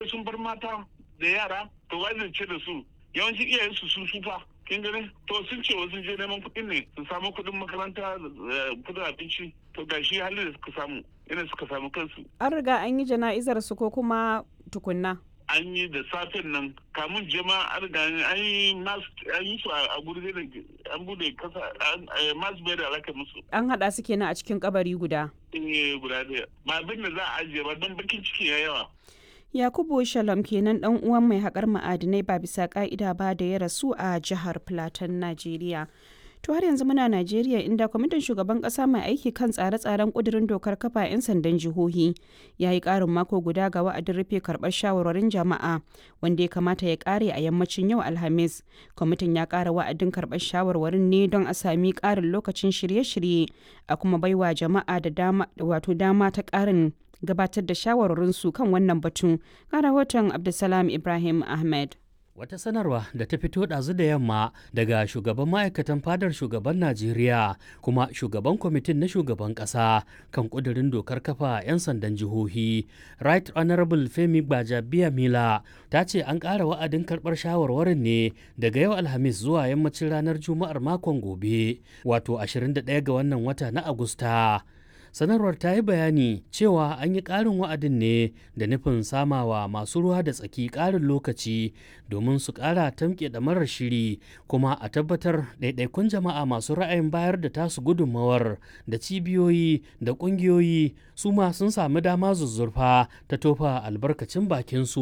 sun bar mata da yara to wai zance da su yawanci iyayen su sun sufa kin gani to sun ce wasu je neman kuɗin ne su samu kuɗin makaranta kuɗin abinci to ga shi halin da suka samu ina suka samu kansu an riga an yi jana'izar su ko kuma tukunna an yi da safen nan kamun jama an riga an yi an yi su a gurbe da an bude kasa masu bai da alaka musu an haɗa su kenan a cikin kabari guda eh guda ɗaya ba abin da za a ajiye ba don bakin ciki ya yawa Yakubu Shalom kenan dan uwan mai haƙar ma'adinai ba bisa ka'ida ba da ya rasu a jihar Plateau, Najeriya. To har yanzu muna Najeriya inda kwamitin shugaban kasa mai aiki kan tsare-tsaren kudirin dokar kafa 'yan sandan jihohi ya yi ƙarin mako guda ga wa'adin rufe karɓar shawarwarin jama'a wanda ya kamata ya ƙare a yammacin yau Alhamis. Kwamitin ya ƙara wa'adin karɓar shawarwarin ne don a sami ƙarin lokacin shirye-shirye a kuma baiwa jama'a da dama wato dama ta ƙarin gabatar da shawarwarinsu kan wannan batun ga rahoton Abdulsalam Ibrahim Ahmed. Wata sanarwa da ta fito ɗazu da yamma daga shugaban ma'aikatan fadar shugaban Najeriya kuma shugaban kwamitin na shugaban ƙasa kan ƙudurin dokar kafa 'yan sandan jihohi. Right Honorable Femi Gbajabiya Mila ta ce an ƙara wa'adin karɓar shawarwarin ne daga yau Alhamis zuwa yammacin ranar Juma'ar makon gobe, wato 21 ga wannan wata na Agusta. sanarwar ta yi bayani cewa an yi ƙarin wa'adin ne da nufin samawa masu ruwa da tsaki ƙarin lokaci domin su ƙara tamke da marar shiri kuma a tabbatar ɗaiɗaikun jama'a masu ra'ayin bayar da tasu gudunmawar da cibiyoyi da ƙungiyoyi su ma sun sami dama zuzzurfa ta tofa albarkacin bakinsu